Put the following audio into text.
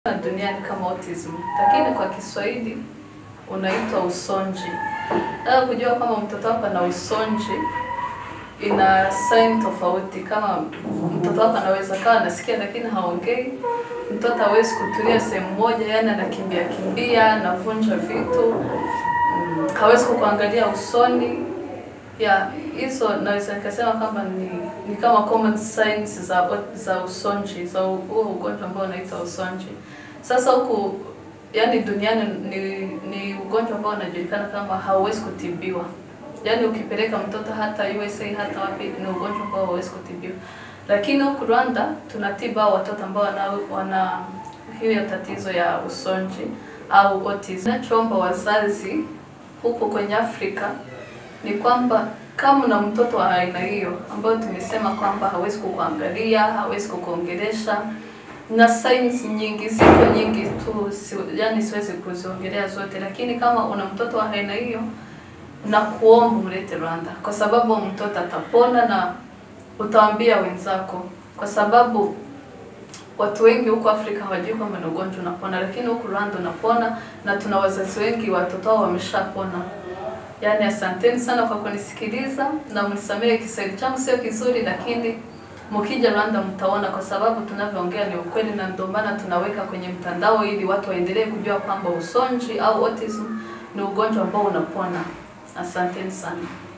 duniani kama autism, lakini kwa Kiswahili unaitwa usonji. Nataka kujua kama mtoto wako ana usonji, ina sign tofauti. Kama mtoto wako anaweza kawa anasikia lakini haongei, mtoto hawezi kutulia sehemu moja, yani anakimbia kimbia, anavunja vitu, mm, hawezi kukuangalia usoni. Ya hizo naweza nikasema kwamba ni, ni kama common signs za za usonji za huo ugonjwa ambao unaitwa usonji. Sasa huku yani duniani ni, ni ugonjwa ambao unajulikana kama hauwezi kutibiwa. Yaani ukipeleka mtoto hata USA hata wapi ni ugonjwa ambao hauwezi kutibiwa. Lakini huku Rwanda tunatiba watoto ambao wana, wana hiyo tatizo ya usonji au autism. Nachoomba wazazi huku kwenye Afrika ni kwamba kama una mtoto wa aina hiyo ambayo tumesema kwamba hawezi kukuangalia, hawezi kukuongelesha na signs nyingi ziko nyingi tu si, yani siwezi kuziongelea zote, lakini kama una mtoto wa aina hiyo na kuomba mlete Rwanda, kwa sababu mtoto atapona na utawaambia wenzako, kwa sababu watu wengi huko Afrika hawajui kwamba ni ugonjwa unapona, lakini huku Rwanda unapona na tuna wazazi wengi watoto wao wameshapona. Yaani, asanteni sana kwa kunisikiliza na mnisamehe Kiswahili changu sio kizuri, lakini mkija Rwanda mtaona, kwa sababu tunavyoongea ni ukweli, na ndio maana tunaweka kwenye mtandao ili watu waendelee kujua kwamba usonji au autism ni ugonjwa ambao unapona. Asanteni sana.